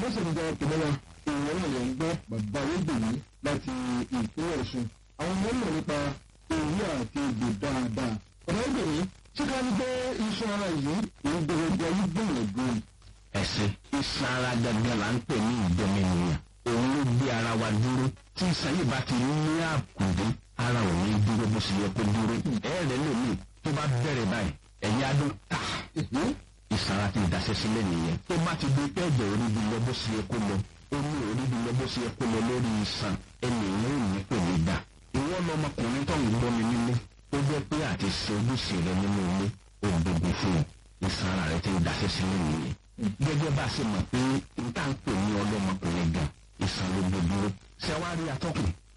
ṣe ìjà ìpínlẹ̀ wa èèyàn náà lè ń gbọ́ bàbá ayégbèmí láti ìpínlẹ̀ ọ̀ṣun àwọn ọmọ mọ̀ nípa òwú àti egbò dáadáa ọ̀nà ìgbèmí ṣé ká ní pé iṣan ara yìí èyí gbogbo ayé gbìyànjú ẹsẹ iṣan ara gangan là ń pè ní ìdọmẹnìyàn òun ló gbé ara wa dúró tí iṣan yìí bá ti ní àkùdé ara ò ní dúró bó ṣe yẹ kó dúró ẹ̀rẹ̀ lómi tó bá bẹ̀rẹ̀ báyìí ẹ̀yìn adó ta iṣan ara ti daṣẹ́ sílẹ̀ nìyẹn tó bá ti di pé ẹ̀jẹ̀ orí bi lọ bó ṣe yẹ kó lọ omi orí bi lọ bó ṣe yẹ kó lọ lórí iṣan ẹnì ìwé òní kò ní dà ìwọ lọmọkùnrin tó ń gbọ́ mi nílé ó jẹ́ pé àti ṣe ojúṣe rẹ nínú ilé òǹdòdò fún iṣan ara rẹ ti daṣẹ́ sílẹ̀ nìyẹn gẹ́gẹ́ bá a ṣe mọ̀ pé n tá ń pè ní ọlọ́mọkùnrin gan ìsàn ló gbogbo ṣẹ́wárí atọ́kùn